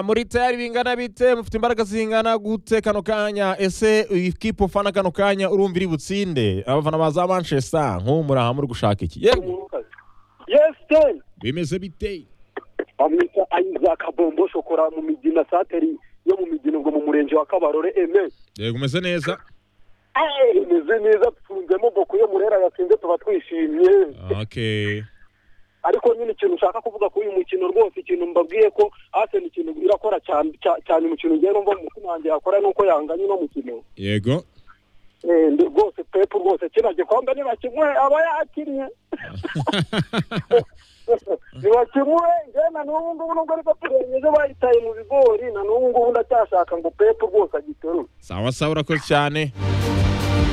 muri tayari bingana bite mufite imbaraga zingana gute kano kanya ese ikipe ufana kano kanya urumva iri butsinde abafana ba za manchester nk'ubu muraha muri gushaka iki yemwe yes ten bimeze bite bamwita isaac bombo shokora mu migina sateri yo mu migina ubwo mu murenge wa kabarore eme yego umeze neza Eh, imeze neza dufunzemo boko yo murera yatsinze tuba twishimye okay ariko nyine ikintu nshaka kuvuga kuri uyu mukino rwose ikintu mbabwiye ko Arsenal ikintu irakora cyane cya- cyane umukino ngewe numva mu mutima wanjye yakora nuko yanganye uno mukino yego Eh, ndi rwose pepu rwose kino gikombe nibakimuhe aba yakinnye nibakimuhe ngewe na n'ubu ngubu nubwo ariko turengeje bayitaye mu bigori na n'ubu ngubu ndacyashaka ngo pepu rwose agiterure sawa sawa urakoze cyane